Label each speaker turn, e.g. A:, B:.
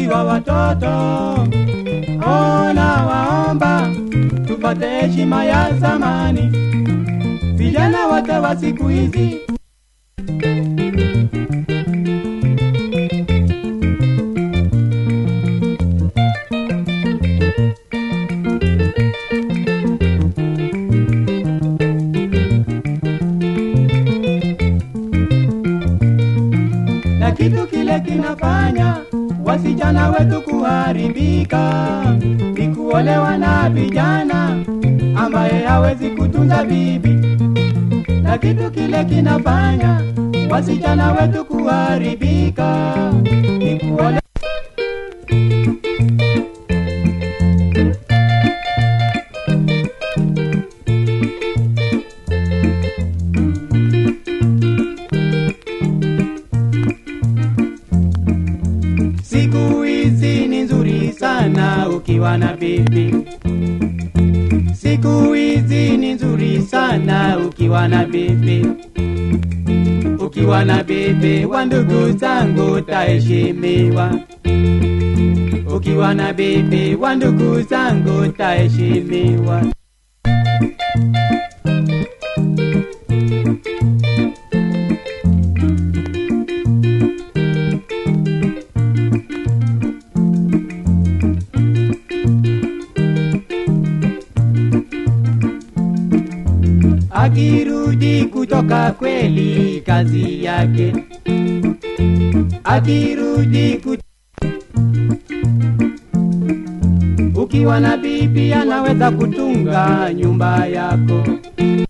A: wa watoto. Ona waomba tupate heshima ya zamani, vijana wote wa siku hizi na kitu kile kinafanya wasichana wetu kuharibika ni kuolewa na vijana ambaye hawezi kutunza bibi, na kitu kile kinafanya wasichana wetu kuharibika ni kuolewa Siku hizi ni nzuri sana ukiwa na bibi. Siku hizi ni nzuri sana ukiwa na bibi. Ukiwa na bibi wa ndugu zangu taheshimiwa. Ukiwa na bibi wa ndugu zangu taheshimiwa. akirudi kutoka kweli kazi yake, akirudi kut... ukiwa na bibi anaweza kutunga nyumba yako,